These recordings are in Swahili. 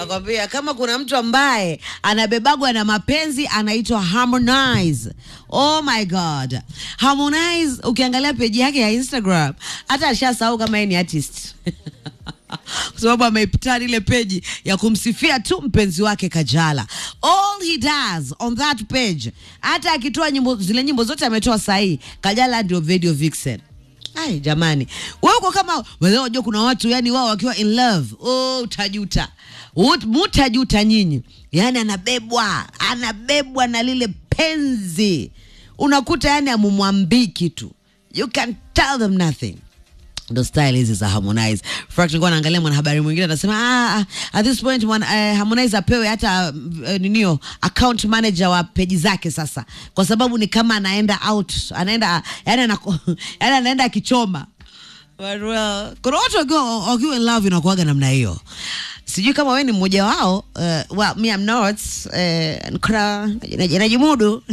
nakwambia kama kuna mtu ambaye anabebagwa na mapenzi anaitwa Harmonize. Oh my god, Harmonize ukiangalia peji yake ya Instagram hata alishasahau kama yeye ni artist kwa sababu ameipitana ile peji ya kumsifia tu mpenzi wake Kajala. All he does on that page, hata akitoa nyimbo zile nyimbo zote ametoa sahihi, Kajala ndio video vixen. Ai jamani, wewe uko kama wewe, unajua kuna watu yani wao wakiwa in love, oh, utajuta Ut- mutajuta nyinyi. Yani anabebwa anabebwa na lile penzi, unakuta yani amumwambii kitu, you can tell them nothing ndo style hizi za Harmonize. Frank nilikuwa naangalia mwanahabari mwingine anasema ah, ah, at this point mwana, eh, Harmonize apewe hata eh, ninio account manager wa peji zake sasa, kwa sababu ni kama anaenda out, anaenda yani, anako, yani anaenda akichoma But well, kuna watu wakiwa wakiwa in love inakuwaga namna hiyo. Sijui kama wewe ni mmoja wao. Uh, well, me I'm not. Uh, nkra naji- najimudu.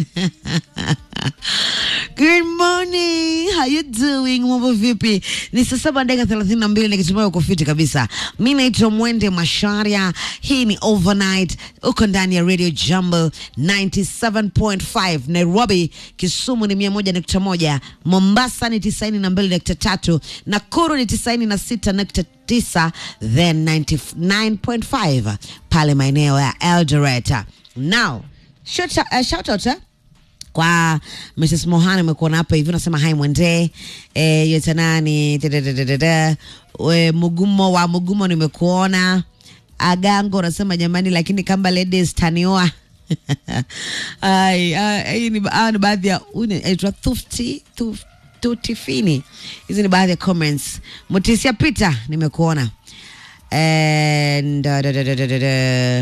Good morning. How you doing? Mambo vipi? Ni saa saba dakika thelathini na mbili nikitumai uko fiti kabisa. Mi naitwa Mwende Masharia. Hii ni Overnight. Uko ndani ya Radio Jambo 97.5 Nairobi, Kisumu ni 101.1, Mombasa ni 92.3, Nakuru ni 96.9, then 99.5 pale maeneo ya Eldoret. Now, shout, uh, shout out eh? kwa Mrs. Mohana umekuona hapa hivi unasema hai mwende eh, yote nani tadadadadada. We, Mugumo wa Mugumo nimekuona Agango unasema jamani, lakini kamba ladies tanioa Ai, ah, hii ni, ah, ni baadhi ya huyu ni- aitwa Thufti Thuf- Tutifini. Hizi ni baadhi ya comments. Mutisia Peter nimekuona and uh, da, da, da, da, da, da.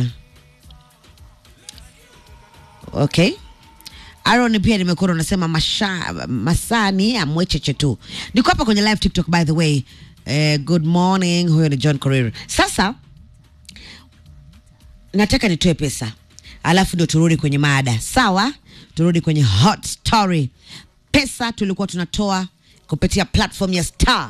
Okay. Aaron pia nimekuona unasema masha, masani amwecheche tu. Niko hapa kwenye live TikTok by the way. Eh, good morning. Huyo ni John Korir. Sasa nataka nitoe pesa alafu ndio turudi kwenye mada sawa turudi kwenye hot story pesa tulikuwa tunatoa kupitia platform ya star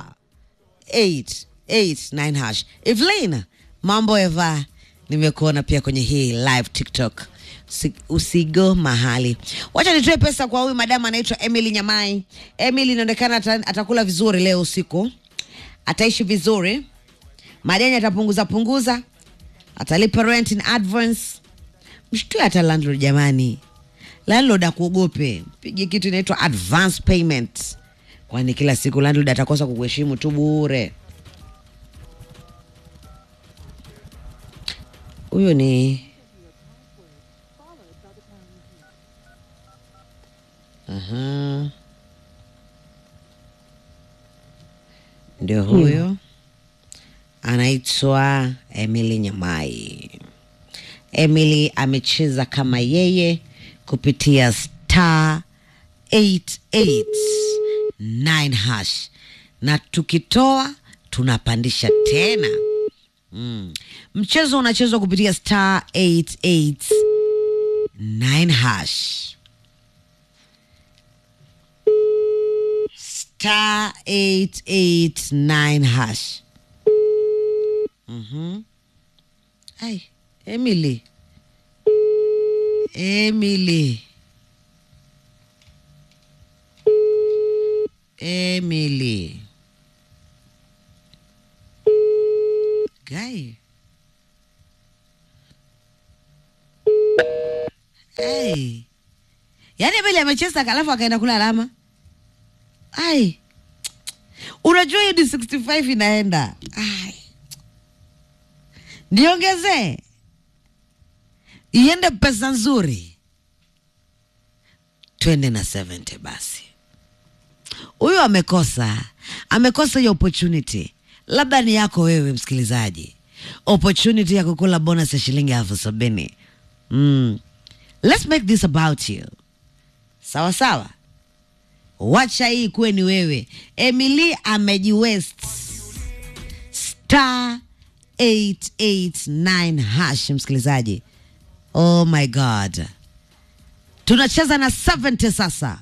889 hash evelyn mambo eva nimekuona pia kwenye hii live tiktok Usi- usigo mahali wacha nitoe pesa kwa huyu madamu anaitwa emily nyamai emily inaonekana ata- atakula vizuri leo usiku ataishi vizuri madeni atapunguza punguza atalipa rent in advance mshtue hata landlord jamani landlord akuogope pige kitu inaitwa advance payment kwani kila siku landlord atakosa kukuheshimu tu bure huyo ni Aha. ndio huyo anaitwa Emily Nyamai. Emily amecheza kama yeye kupitia star 889 hash, na tukitoa tunapandisha tena. Mm. Mchezo unachezwa kupitia star 889 hash. Star 889 hash. Mhm. Ai, Emily. Emily. Emily. Guy. Hey. Yaani Emily amecheza alafu akaenda kula alama. Ai. Unajua hii ni 65 inaenda. Ai. Niongezee iende pesa nzuri, twende na 70 basi. Huyu amekosa, amekosa hiyo opportunity. Labda ni yako wewe msikilizaji, opportunity ya kukula bonus ya shilingi elfu sabini. Mm. Let's make this about you. Sawa sawa, wacha hii kuwe ni wewe. Emily amejiwest star 889 hash, msikilizaji. Oh my god, tunacheza na 70 sasa,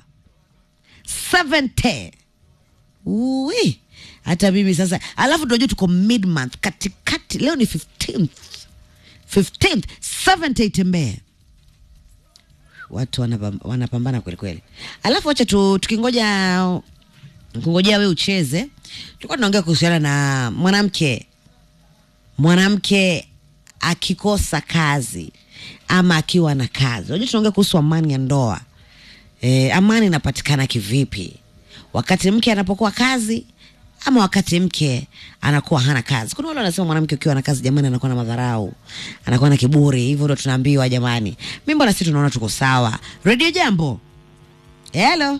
70 Ui, hata mimi sasa. Alafu tunajua tuko mid month, katikati. Leo ni 15th 15th 7th itembee watu wanapam- wanapambana kweli kweli alafu wacha tu, tukingoja kungojea we ucheze tulikuwa tunaongea kuhusiana na mwanamke mwanamke akikosa kazi ama akiwa na kazi unajua tunaongea kuhusu amani ya ndoa e, amani inapatikana kivipi wakati mke anapokuwa kazi ama wakati mke anakuwa hana kazi kuna wale wanasema mwanamke ukiwa na kazi jamani anakuwa na madharau anakuwa na kiburi hivyo ndo tunaambiwa jamani mi mbona si tunaona tuko sawa redio jambo helo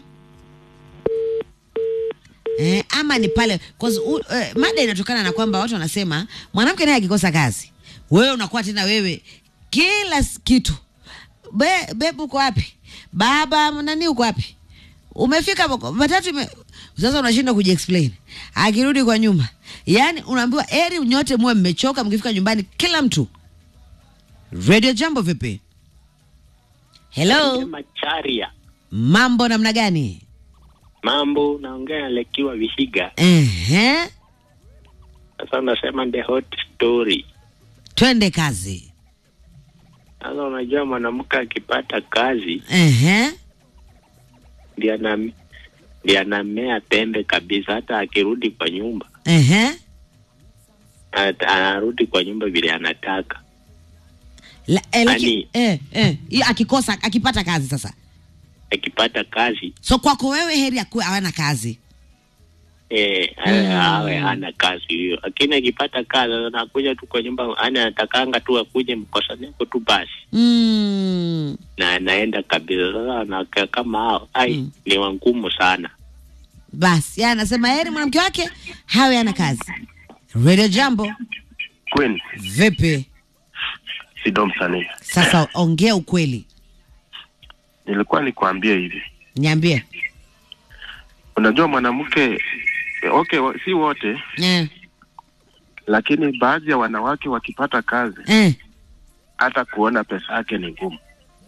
Eh, ama ni pale 'cause, uh, uh, mada inatokana na kwamba watu wanasema mwanamke naye akikosa kazi wewe unakuwa tena wewe kila s- kitu Be, bebu uko wapi baba nani uko wapi umefika hapo, matatu ime... sasa unashindwa kujiexplain akirudi kwa nyumba yaani unaambiwa eri nyote muwe mmechoka mkifika nyumbani kila mtu radio jambo vipi hello Macharia, mambo namna gani mambo naongea na Lekiwa Vihiga. Ehe, Sasa unasema the hot story. twende kazi Sasa unajua mwanamke akipata kazi Ehe, ndiye ana ndiye anamea pembe kabisa, hata akirudi kwa nyumba ehe. ata- anarudi kwa nyumba vile anataka. La, eh, laki, Ani- eh, eh, i- akikosa akipata kazi sasa Akipata kazi so kwako wewe heri akuwe hawana kazi eh, Mm. awe hana kazi hiyo, lakini akipata kazi anakuja tu kwa nyumba, yani anatakanga tu akuje mkosaneko tu basi mm. na anaenda kabisa. Sasa anakaa kama hao, ai Mm. ni wangumu sana. basi ya anasema heri mwanamke wake hawe ana kazi radio jambo Queen vipi Sido msanii, sasa ongea ukweli nilikuwa nikwambie hivi, niambie unajua mwanamke eh, okay, wa- si wote, eh, lakini baadhi ya wanawake wakipata kazi, eh. hata kuona pesa yake ni ngumu.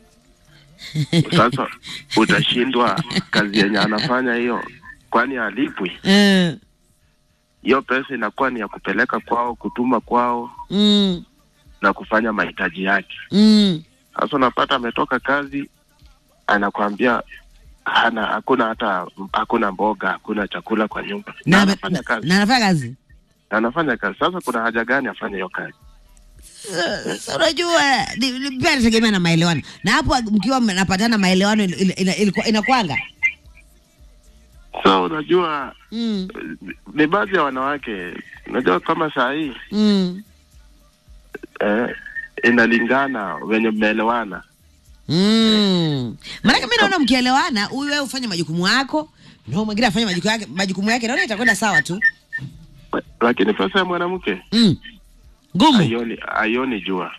Sasa utashindwa kazi yenye anafanya hiyo, kwani alipwi Eh, hiyo pesa, inakuwa ni ya kupeleka kwao, kutuma kwao mm, na kufanya mahitaji yake. mm. Sasa unapata ametoka kazi, anakwambia hana hakuna hata hakuna mboga, hakuna chakula kwa nyumba, na na anafanya na- kazi na anafanya kazi na anafanya kazi. Sasa kuna haja gani afanye hiyo kazi? Sasa unajua ni- ni- pia inategemea na maelewano na hapo mkiwa mnapatana maelewano il- il- ina- ilikuwa- inakwanga So unajua mm, ni baadhi ya wanawake, unajua kama saa hii mm, eh, inalingana wenye mmeelewana. mm. maanake mi naona mkielewana huyu wewe ufanye majukumu yako na huyu mwingine afanye majukumu yake, majukumu yake naona itakwenda sawa tu Lakini pesa ya mwanamke mm. ngumu haioni haioni jua.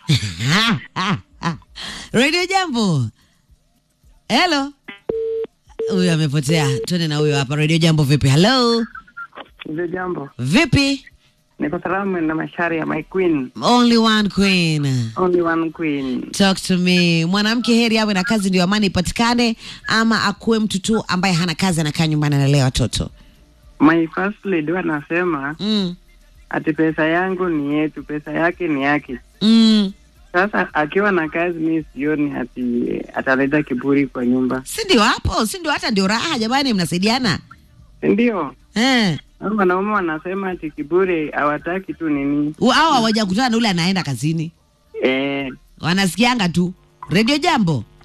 radio jambo helo huyu amepotea twende na huyo hapa radio jambo vipi halo Ndio jambo. vipi Niko salamu na mashari ya my queen. only one queen Only one queen. talk to me mwanamke heri awe na kazi ndio amani ipatikane ama akuwe mtu tu ambaye hana kazi anakaa nyumbani analea watoto My first lady anasema mm. ati pesa yangu ni yetu, pesa yake ni yake. Mm. Sasa akiwa na kazi, mi sioni ati ataleta kiburi kwa nyumba, si ndio hapo si ndio hata ndio raha jamani mnasaidiana si ndio? eh. Hao Wanaume wanasema ati kiburi hawataki tu nini, au hawajakutana na ule anaenda kazini eh, wanasikianga tu redio jambo